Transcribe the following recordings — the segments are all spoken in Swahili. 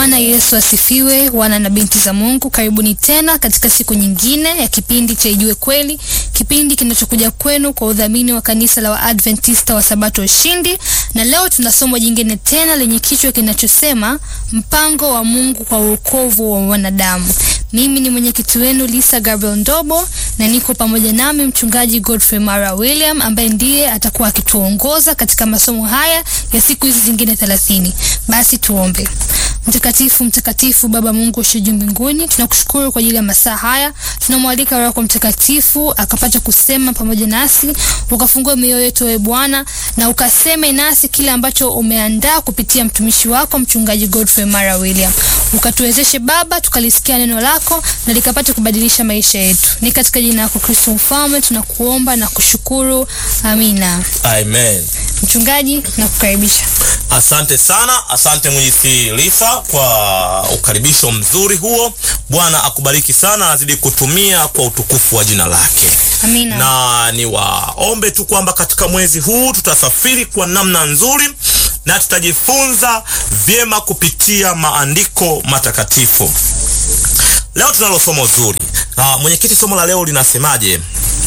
Bwana Yesu asifiwe, wana na binti za Mungu, karibuni tena katika siku nyingine ya kipindi cha Ijue Kweli, kipindi kinachokuja kwenu kwa udhamini wa kanisa la Waadventista wa Sabato Ushindi, na leo tuna somo jingine tena lenye kichwa kinachosema mpango wa Mungu kwa wokovu wa wanadamu. Mimi ni mwenyekiti wenu Lisa Gabriel Ndobo na niko pamoja nami mchungaji Godfrey Mara William ambaye ndiye atakuwa akituongoza katika masomo haya ya siku hizi zingine thelathini. Basi tuombe. Mtakatifu, mtakatifu Baba Mungu ushe juu mbinguni, tunakushukuru kwa ajili ya masaa haya. Tunamwalika Roho Mtakatifu akapata kusema pamoja nasi, ukafungue mioyo yetu ewe Bwana, na ukaseme nasi kile ambacho umeandaa kupitia mtumishi wako mchungaji Godfrey Mara William. Ukatuwezeshe Baba, tukalisikia neno lako na likapata kubadilisha maisha yetu. Ni katika jina lako Kristo Mfalme tunakuomba na kushukuru, amina. Amen. Mchungaji, nakukaribisha. Asante sana, asante mwenyekiti Lisa kwa ukaribisho mzuri huo. Bwana akubariki sana, azidi kutumia kwa utukufu wa jina lake. Amina. Na niwaombe tu kwamba katika mwezi huu tutasafiri kwa namna nzuri na tutajifunza vyema kupitia maandiko matakatifu. Leo tunalo somo zuri. Na mwenyekiti, somo la leo linasemaje?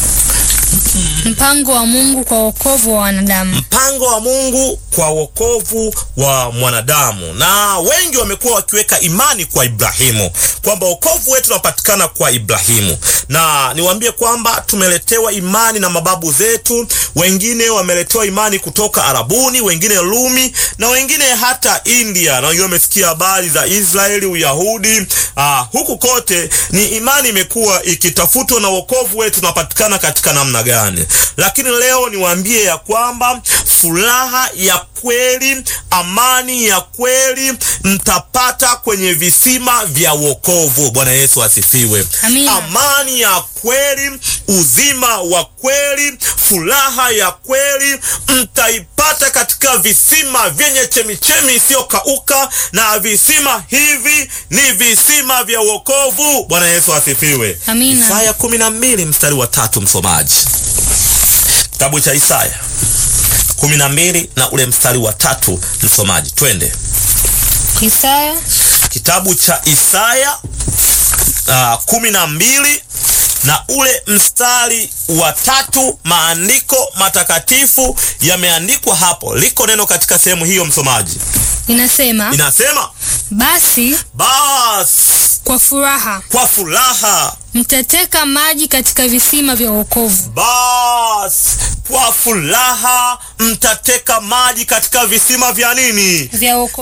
Mpango wa Mungu kwa wokovu wa wanadamu. Mpango wa Mungu kwa wokovu wa mwanadamu. Na wengi wamekuwa wakiweka imani kwa Ibrahimu kwamba wokovu wetu unapatikana kwa Ibrahimu, na niwaambie kwamba tumeletewa imani na mababu zetu. Wengine wameletewa imani kutoka Arabuni, wengine Rumi, na wengine hata India, na wengine wamesikia habari za Israeli, Uyahudi. Aa, huku kote ni imani imekuwa ikitafutwa, na wokovu wetu unapatikana katika namna gani? Lakini leo niwaambie ya kwamba furaha ya kweli, amani ya kweli mtapata kwenye visima vya wokovu. Bwana Yesu asifiwe. Amina. Amani ya kweli, uzima wa kweli, furaha ya kweli mtaipata katika visima vyenye chemichemi isiyokauka, na visima hivi ni visima vya wokovu. Bwana Yesu asifiwe. Amina. Isaya kumi na mbili mstari wa tatu, msomaji kitabu cha Isaya kumi na mbili na ule mstari wa tatu, msomaji, twende. Isaya Kitabu cha Isaya uh, kumi na mbili na ule mstari wa tatu. Maandiko matakatifu yameandikwa hapo, liko neno katika sehemu hiyo, msomaji, inasema, inasema basi basi kwa furaha kwa furaha mtateka maji katika visima vya wokovu. basi kwa furaha mtateka maji katika visima vya nini? Vya wokovu.